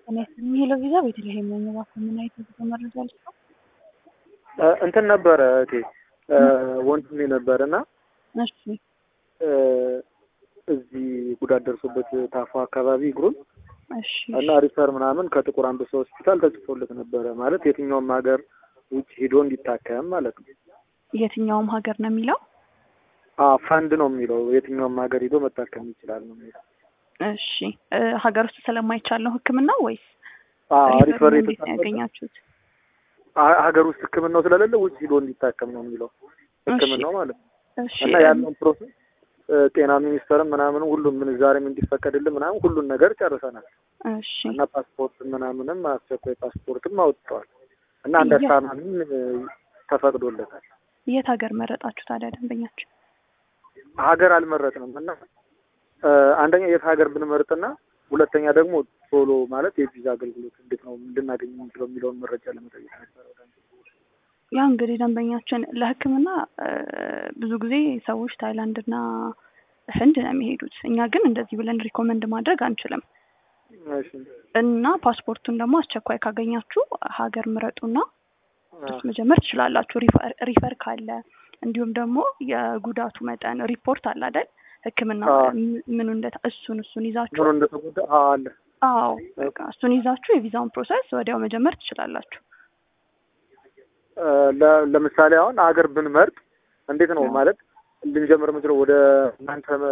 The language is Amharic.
የሚለው ቪዛ ቤተልሔም ነኝ። እባክህ ምን አይነት የጉዞ መረጃ ልስጠው? እንትን ነበረ እቴ ወንድሜ ነበር እና እሺ እዚህ ጉዳት ደርሶበት ታፋ አካባቢ እግሩን እሺ እና ሪፈር ምናምን ከጥቁር አንበሳ ሆስፒታል ተጽፎለት ነበረ ማለት የትኛውም ሀገር ውጭ ሂዶ እንዲታከም ማለት ነው። የትኛውም ሀገር ነው የሚለው? አዎ ፈንድ ነው የሚለው የትኛውም ሀገር ሂዶ መታከም ይችላል ነው የሚለው። እሺ እ ሀገር ውስጥ ስለማይቻል ነው ሕክምናው ወይስ አዎ ሪፈር ሪፈሩን እንዴት ነው የተጻፈበት ያገኛችሁት? ሀ- ሀገር ውስጥ ሕክምናው ስለሌለ ውጭ ሂዶ እንዲታከም ነው የሚለው ሕክምናው ማለት ነው። እሺ እና ያለውን ፕሮሰስ እ ጤና ሚኒስቴርም ምናምን ሁሉም ምንዛሬም እንዲፈቀድልን ምናምን ሁሉን ነገር ጨርሰናል እሺ እና ፓስፖርት ምናምንም አስቸኳይ ፓስፖርትም አውጥተዋል እና አንድ ያ- አስታማሚም እ ተፈቅዶለታል። የት ሀገር መረጣችሁ ታዲያ ደንበኛችሁ? ሀገር አልመረጥንም እና እ አንደኛ የት ሀገር ብንመርጥና ሁለተኛ ደግሞ ቶሎ ማለት የቪዛ አገልግሎት እንዴት ነው እንድናገኝ የምንችለው የሚለውን መረጃ ለመጠየቅ ነበረ። ወደ አንተ። ያ እንግዲህ ደንበኛችን ለሕክምና እ ብዙ ጊዜ ሰዎች ታይላንድና ህንድ ነው የሚሄዱት። እኛ ግን እንደዚህ ብለን ሪኮመንድ ማድረግ አንችልም እሺ እና ፓስፖርቱን ደግሞ አስቸኳይ ካገኛችሁ ሀገር ምረጡና አ- እሱ መጀመር ትችላላችሁ። ሪፈር ሪፈር ካለ እንዲሁም ደግሞ የጉዳቱ መጠን ሪፖርት አለ አይደል? ሕክምና አዎ። ም- ምኑ እንደ እሱን እሱን ይዛችሁ ምኑ እንደተጎዳ አዎ አለ አዎ በቃ እሱን ይዛችሁ የቪዛውን ፕሮሰስ ወዲያው መጀመር ትችላላችሁ። እ ለ- ለምሳሌ አሁን ሀገር ብንመርጥ እንዴት ነው አዎ። ማለት ልንጀምር የምንችለው ወደ እናንተ